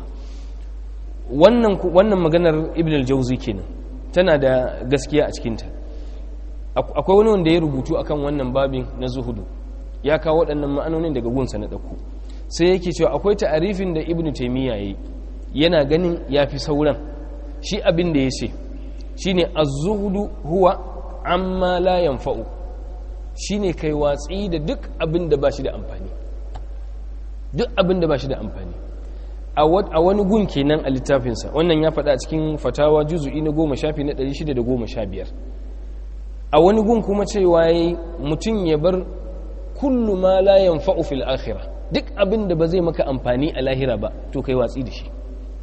wannan wannan maganar ibn al-jawzi kenan tana da gaskiya a cikinta akwai wani wanda ya rubutu akan wannan babin na zuhudu ya kawo waɗannan ma'anonin daga gunsa na ɗauko sai yake cewa akwai ta'arifin da ibnu taymiya yayi yana ganin yafi sauran shi abin da yace shine az-zuhdu huwa amma la yanfa'u shine kai watsi da duk abin da bashi da amfani duk abin da bashi da amfani a wani gun kenan a littafinsa wannan ya faɗa cikin fatawa juzu'i na goma shafi na 615 a wani gun kuma cewa yayi mutum ya bar kullu ma la yanfa'u fil akhirah duk abin da ba zai maka amfani a lahira ba to kai watsi da shi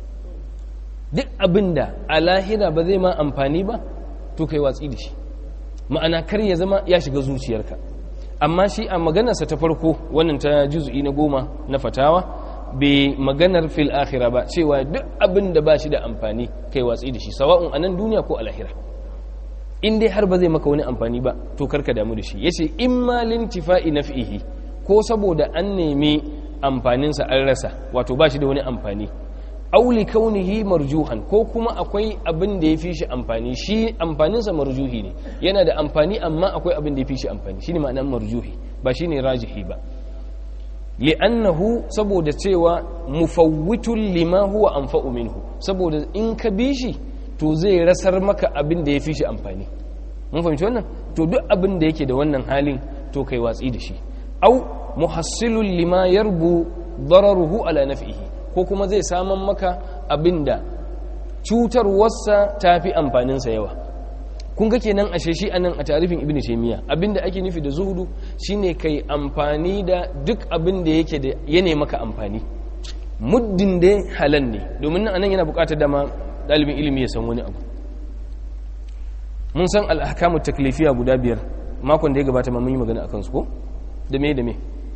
duk abin da a lahira ba zai ma amfani ba to kai watsi da shi ma'ana kar ya zama ya shiga zuciyarka amma shi a maganarsa ta farko wannan ta juzu'i na goma na fatawa bai maganar fil akhira ba cewa duk abin da ba shi da amfani kai watsi da shi sawa'un a nan duniya ko a lahira in dai har ba zai maka wani amfani ba to karka damu da shi yace in ma lintifa'i naf'ihi ko saboda an nemi amfaninsa an rasa wato ba shi da wani amfani auli kaunihi marjuhan ko kuma akwai abin da ya fi shi amfani shi amfaninsa marjuhi ne yana da amfani amma akwai abin da ya fi shi amfani shine ma'anar marjuhi ba shine rajihi ba li'annahu saboda cewa mufawwitun lima huwa anfa'u minhu saboda in ka bi shi to zai rasar maka abin da ya fi shi amfani mun fahimci wannan to duk abin da yake da wannan halin to kai watsi da shi au muhassilun lima yarbu dararuhu ala naf'ihi ko kuma zai saman maka abinda cutarwarsa ta fi amfaninsa yawa kun ga kenan ashe shi anan a tarifin ibn taymiya abinda ake nufi da zuhudu shine kai amfani da duk abin da yake da yana maka amfani muddin da halal ne domin nan anan yana bukatar dama dalibin ilimi ya san wani abu mun san al-ahkamu taklifiya guda biyar makon da ya gabata ma mun yi magana akan su ko da me da me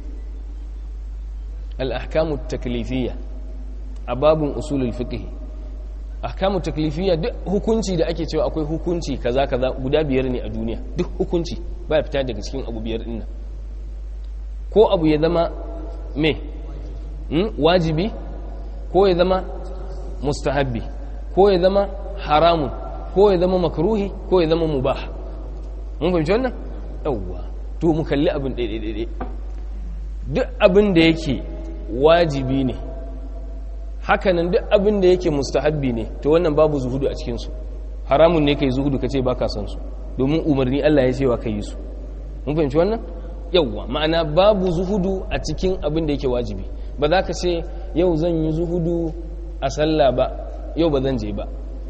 al-ahkamu taklifiyya a babun usulul fiqh ahkamu taklifiyya duk hukunci da ake cewa akwai hukunci kaza kaza guda biyar ne a duniya duk hukunci ba fita daga cikin abu biyar din nan ko abu ya zama me hmm? wajibi ko ya zama mustahabbi ko ya zama haramun ko ya zama makruhi ko ya zama mubah mun fahimci wannan yawwa to mu kalli abin ɗaiɗaiɗaiɗai duk abin da yake wajibi ne hakanan duk abin da yake mustahabbi ne to wannan babu zuhudu a cikinsu haramun ne kai zuhudu ka ce ba ka san su domin umarni Allah ya ce wa ka yi su mun fahimci wannan yawwa ma'ana babu zuhudu a cikin abin da yake wajibi ba za ka ce yau zan yi zuhudu a sallah ba yau ba zan je ba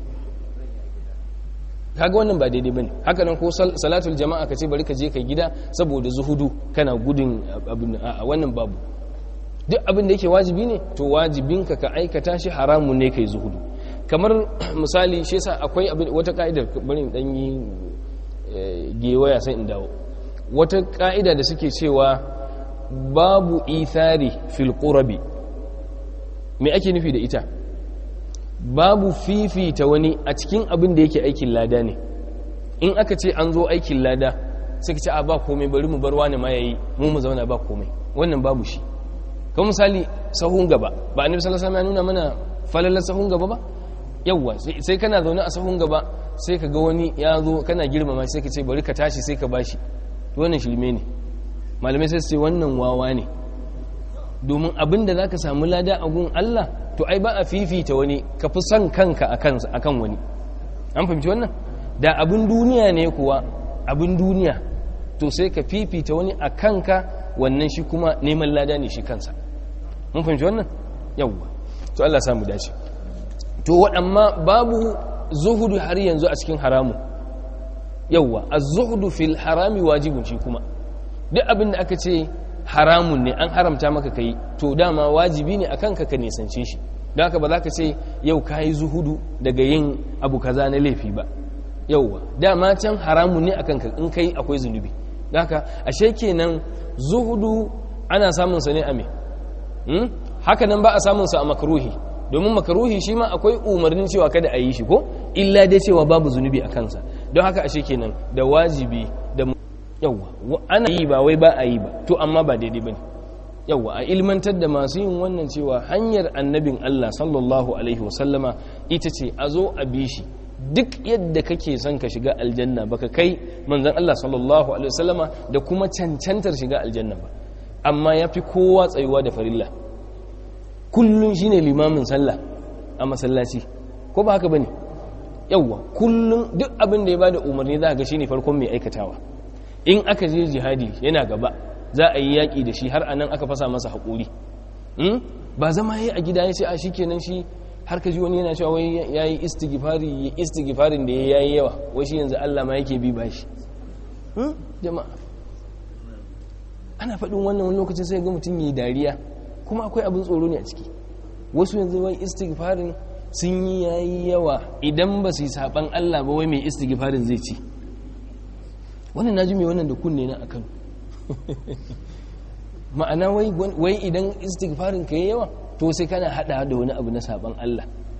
kaga wannan ba daidai bane haka nan ko salatul jama'a ka ce bari ka je kai gida saboda zuhudu kana gudun abin a wannan babu duk abin da yake wajibi ne to wajibinka ka aikata shi haramun ne kai zuhudu kamar misali shi yasa akwai abin wata ka'idar bari in dan yi gewaya sai in dawo wata ka'ida da suke cewa babu ithari fil qurabi me ake nufi da ita babu fifita wani a cikin abin da yake aikin lada ne in aka ce an zo aikin lada suka ce a ba komai bari mu bar wani ma yayi mu mu zauna ba komai wannan babu shi kuma misali sahun gaba ba annabi sallallahu alaihi wasallam ya nuna mana falalar sahun gaba ba yawwa sai kana zaune a sahun gaba sai ka ga wani ya zo kana girmama sai ka ce bari ka tashi sai ka bashi to wannan shirme ne malamai sai su ce wannan wawa ne domin abin da zaka samu lada a gun Allah to ai ba a fifita wani ka fi son kanka akan wani an fahimci wannan da abin duniya ne kuwa abin duniya to sai ka fifita wani a kanka wannan shi kuma neman lada ne shi kansa mun fahimci wannan yawwa to Allah samu dace to waɗamma babu zuhudu har yanzu a cikin haramu yawwa az-zuhdu fil harami wajibun shi kuma duk abin da aka ce haramun ne an haramta maka kai to dama wajibi ne akan ka ka nisance shi don haka ba za ka ce yau ka yi zuhudu daga yin abu kaza na laifi ba yauwa dama can haramun ne akan ka in kai akwai zunubi don haka ashe kenan zuhudu ana samun sa ne a me haka nan ba a samun sa a makaruhi domin makaruhi shi ma akwai umarnin cewa kada a yi shi ko illa dai cewa babu zunubi a kansa don haka ashe kenan da wajibi da yauwa ana yi ba wai ba a yi ba to amma ba daidai bane yauwa a ilmantar da masu yin wannan cewa hanyar annabin Allah sallallahu alaihi wasallama ita ce a zo a bi shi duk yadda kake son ka shiga aljanna baka kai manzon Allah sallallahu alaihi wasallama da kuma cancantar shiga aljanna ba amma yafi kowa tsayuwa da farilla kullun shine limamin sallah a masallaci ko ba haka bane yauwa kullun duk abin da ya bada umarni za ka ga shine farkon mai aikatawa in aka je jihadi yana gaba za a yi yaƙi da shi har anan aka fasa masa haƙuri ba zama ya a gida ya ce a shi kenan shi har ka ji wani yana cewa wai ya yi istighfari ya istighfarin da ya yi yawa wai shi yanzu Allah ma yake bi ba shi jama'a ana faɗin wannan wani lokacin sai ga mutum yi dariya kuma akwai abin tsoro ne a ciki wasu yanzu wai istighfarin sun yi yayi yawa idan ba su yi saban Allah ba wai mai istighfarin zai ci wannan naji mai wannan da kunne na akan ma'ana wai idan istighfarin ka yi yawa to sai kana hada da wani abu na saban Allah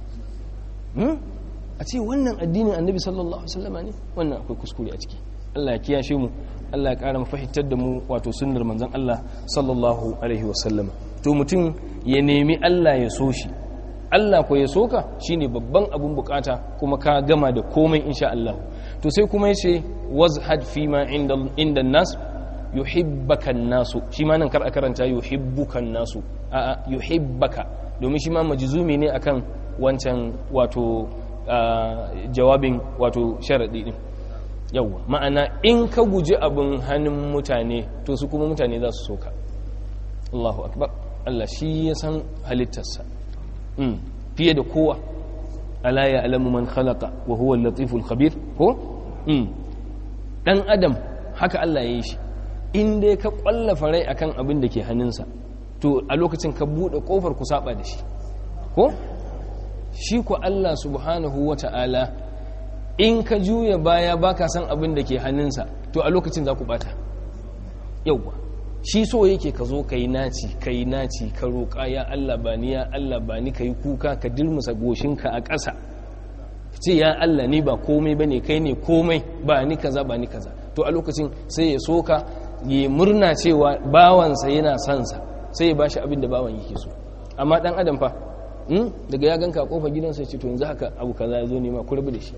a ce wannan addinin annabi sallallahu alaihi wasallama ne wannan akwai kuskure a ciki Allah ya kiyashe mu Allah ya kara mafahimtar da mu wato sunnar manzon Allah sallallahu alaihi wasallama to mutum ya nemi Allah ya so shi Allah ko ya soka shine babban abun bukata kuma ka gama da komai insha Allah to sai kuma yace wazhad fi ma inda inda nas yuhibbaka nasu shi ma nan kar a karanta yuhibbuka nasu a a yuhibbaka domin shi ma majzumi ne akan wancan wato jawabin wato sharadi din yawa ma'ana in ka guji abin hannun mutane to su kuma mutane za su soka Allahu akbar Allah shi ya san halittarsa fiye da kowa ala ya alamu man khalaqa wa huwa al-latiful khabir ko dan adam haka Allah ya yi shi in dai ka kwallafa rai akan abin da ke hannunsa to a lokacin ka bude kofar ku saba da shi ko shi ku Allah subhanahu wata'ala in ka juya baya baka san abin da ke hannunsa to a lokacin za ku bata yauwa shi so yake ka zo ka yi naci ka yi naci ka roƙa ya Allah ba ni ya Allah ba ni ka yi kuka ka dirmusa goshinka a ƙasa ce ya Allah ni ba komai ba ne kai ne komai ba ni kaza ba ni kaza to a lokacin sai ya soka ya murna cewa bawansa yana sansa sai ya bashi abin da bawan yake so amma dan adam fa daga ya ganka a kofar gidansa ya ce to yanzu haka abu kaza ya zo nema ku rabu da shi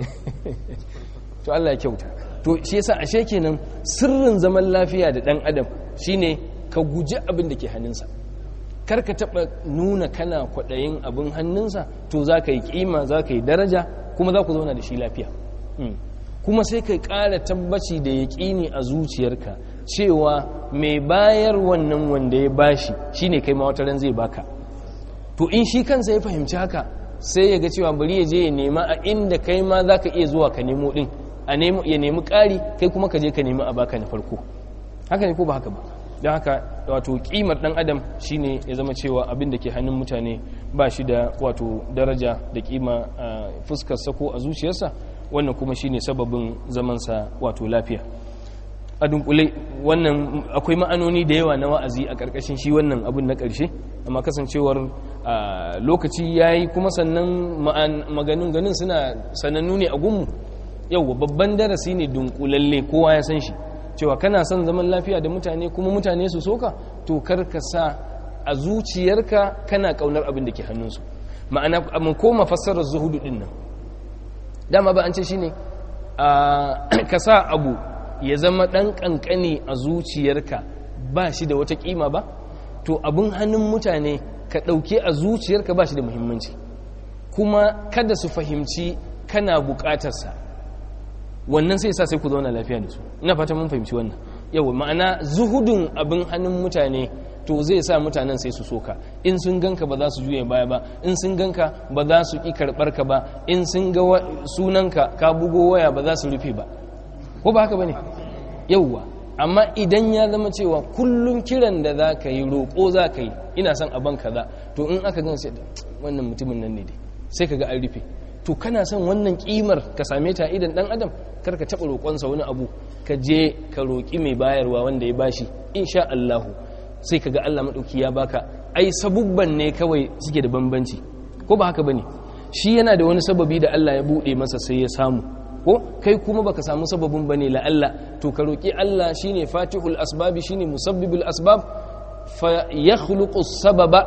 to Allah ya kyauta to shi yasa ashe kenan sirrin zaman lafiya da dan adam shine ka guji abin da ke hannunsa kar ka taba nuna kana kwadayin abin hannunsa to za ka yi kima za ka yi daraja kuma za ku zauna da shi lafiya kuma sai ka ƙara tabbaci da yaƙini a zuciyarka cewa mai bayar wannan wanda ya bashi shine kai ma wata ran zai baka to in shi kansa ya fahimci haka sai ya ga cewa bari ya je ya nema a inda kai ma za ka iya zuwa ka nemo din ya nemi ƙari kai kuma ka je ka nemi a baka na farko haka ne ko ba haka ba don haka wato kimar dan adam shine ya zama cewa abin da ke hannun mutane ba shi da wato daraja da kima a fuskarsa ko a zuciyarsa wannan kuma shine sababin zamansa wato lafiya a dunkule wannan akwai ma'anoni da yawa na wa'azi a ƙarƙashin shi wannan abin na ƙarshe amma kasancewar lokaci ya yi kuma sannan maganin ganin suna sanannu ne a gunmu yau babban darasi ne dunkulalle kowa ya san shi cewa kana son zaman lafiya da mutane kuma mutane su soka to kar ka sa a zuciyarka kana kaunar abin da ke hannunsu ma'ana mun koma fassarar zuhudu din nan dama ba an ce shine ka sa abu ya zama dan kankani a zuciyarka ba shi da wata kima ba to abin hannun mutane ka ɗauke a zuciyarka ba shi da muhimmanci kuma kada su fahimci kana buƙatarsa wannan sai sa sai ku zauna lafiya da su ina fata mun fahimci wannan yau ma'ana zuhudun abin hannun mutane to zai sa mutanen sai su soka in sun ganka ba za su juye baya ba in sun ganka ba za su ki karbar ka ba in sun ga sunanka ka bugo waya ba za su rufe ba ko ba haka bane yauwa amma idan ya zama cewa kullum kiran da za ka yi roƙo za ka yi ina son a ban kaza to in aka gan sai wannan mutumin nan ne dai sai ka ga an rufe to kana son wannan kimar ka same ta idan dan adam kar ka taɓa roƙonsa wani abu ka je ka roƙi mai bayarwa wanda ya bashi insha Allahu sai ka ga Allah maɗauki ya baka ai sabubban ne kawai suke da bambanci ko ba haka bane shi yana da wani sababi da Allah ya buɗe masa sai ya samu ko kai kuma baka samu sababin bane la Allah to ka roƙi Allah shine fatihul asbabi shine musabbibul asbab fa yakhluqu sababa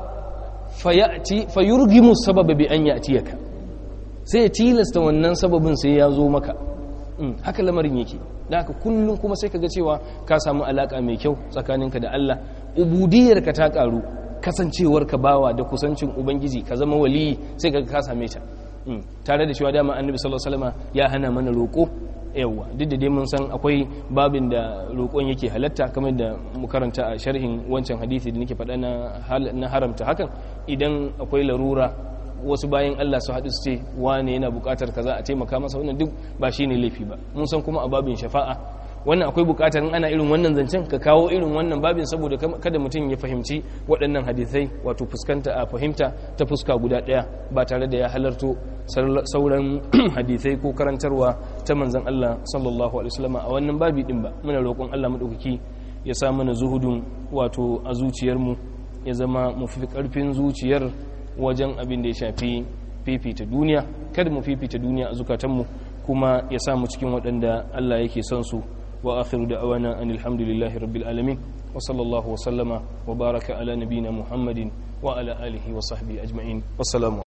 fayati fayurgimu sababa bi an yatiyaka sai ya tilasta wannan sababin sai ya zo maka haka lamarin yake da haka kullum kuma sai kaga cewa ka samu alaka mai kyau tsakaninka da Allah ubudiyarka ta karu kasancewar ka bawa da kusancin ubangiji ka zama waliyi sai kaga ka same ta tare da cewa dama annabi sallallahu alaihi wasallam ya hana mana roko yawa duk da dai mun san akwai babin da roƙon yake halatta kamar da mu karanta a sharhin wancan hadisi da nake faɗa na haramta hakan idan akwai larura wasu bayan Allah su haɗu su ce wane yana buƙatar kaza a taimaka masa wannan duk ba shi ne laifi ba mun san kuma a babin shafa'a wannan akwai buƙatar in ana irin wannan zancen ka kawo irin wannan babin saboda kada mutum ya fahimci waɗannan hadisai wato fuskanta a fahimta ta fuska guda ɗaya ba tare da ya halarto sauran hadisai ko karantarwa ta manzon Allah sallallahu alaihi wasallam a wannan babi din ba muna roƙon Allah madaukaki ya sa mana zuhudun wato a zuciyarmu ya zama mu fi ƙarfin zuciyar wajen abin da ya shafi fifita duniya kada mu fifita duniya a zukatanmu kuma ya samu cikin waɗanda Allah yake son su wa akhiru da'awana anil hamdulillahi rabbil alamin wa sallallahu wa sallama wa baraka ala nabina muhammadin wa ala alihi wa sahbihi ajma'in wassalamu